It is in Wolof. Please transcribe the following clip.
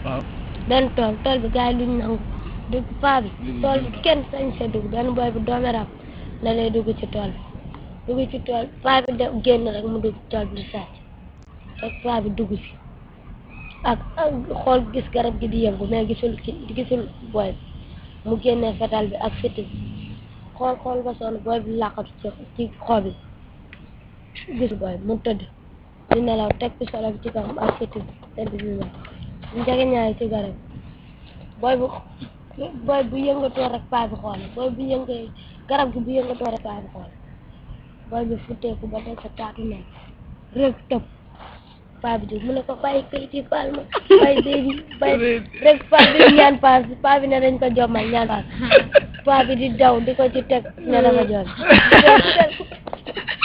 waaw benn tool tool bi gars yi luñ nangu dugg paa bi tool bi kenn sañ sa dugg benn boy bu doomeram la lay dugg ci tool bi dugg ci tool paa bi de génn rek mu dugg ci tool bi di sàcc rek paa bi dugg si ak ak xool gis garab gi di yëngu mais gisul ki gisul boy bi mu génnee fetal bi ak fitti bi xool xool ba sonn boy bi làqatu ci ci xob yi gisul boy bi mu tëdd di nelaw teg ci solo bi ci kawam ak fitti bi tëdd di nelaw njege ñaay ci garab boy bu boy bu yëngatoo rek paa bi xool boy bu yëngee garab gi bu yëngatoo rek paa bi xool boy bi futteeku ba teg sa taatu nen rek tëb paa bi jóg mu ne ko bàyyi kayit yi baal ma bàyyi bébi bàyyi rek paa bi ñaan paas paa bi ne dañ ko jommal ñaan paas paa bi di daw di ko ci teg ne dafa jom